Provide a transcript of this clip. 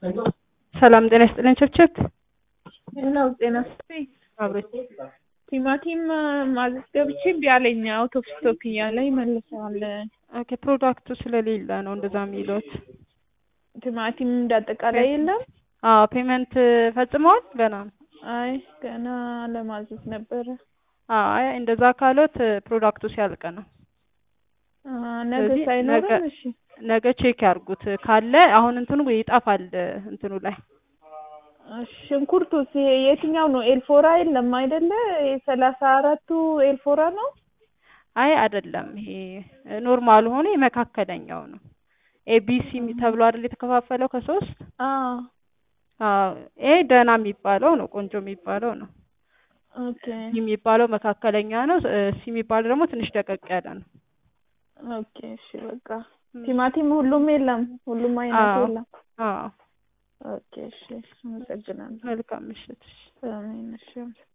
ሰላም ጤና ይስጥልኝ ቸብቸብ ሌላው ጤና ይስጥልኝ። አብሬት ቲማቲም ማዘዝ ገብቼ እምቢ አለኝ። አውት ኦፍ ስቶክ እያለ ይመልሰዋል። ኦኬ ፕሮዳክቱ ስለሌለ ነው እንደዛ የሚሉት። ቲማቲም እንዳጠቃላይ የለም። አዎ ፔመንት ፈጽመዋል ገና ነው? አይ ገና ለማዘዝ ነበረ። አዎ አይ እንደዛ ካሎት ፕሮዳክቱ ሲያልቅ ነው። አ፣ ነገ ስለዚህ ሳይኖርም ነገ- እሺ ነገ ቼክ ያርጉት ካለ አሁን እንትኑ ይጠፋል እንትኑ ላይ ሽንኩርቱስ ይሄ የትኛው ነው? ኤልፎራ የለም አይደለ? የሰላሳ አራቱ ኤልፎራ ነው። አይ አይደለም ይሄ ኖርማል ሆኖ የመካከለኛው ነው ኤቢሲ ተብሎ አይደል የተከፋፈለው ከሶስት አዎ አዎ ይሄ ደህና የሚባለው ነው ቆንጆ የሚባለው ነው ኦኬ ሲ የሚባለው መካከለኛ ነው እ ሲ የሚባለው ደግሞ ትንሽ ደቀቅ ያለ ነው ኦኬ እሺ በቃ ቲማቲም ሁሉም የለም፣ ሁሉም አይነት አዎ የለም። አዎ ኦኬ እሺ አመሰግናለሁ። መልካም ምሽት እሺ አሜን እሺ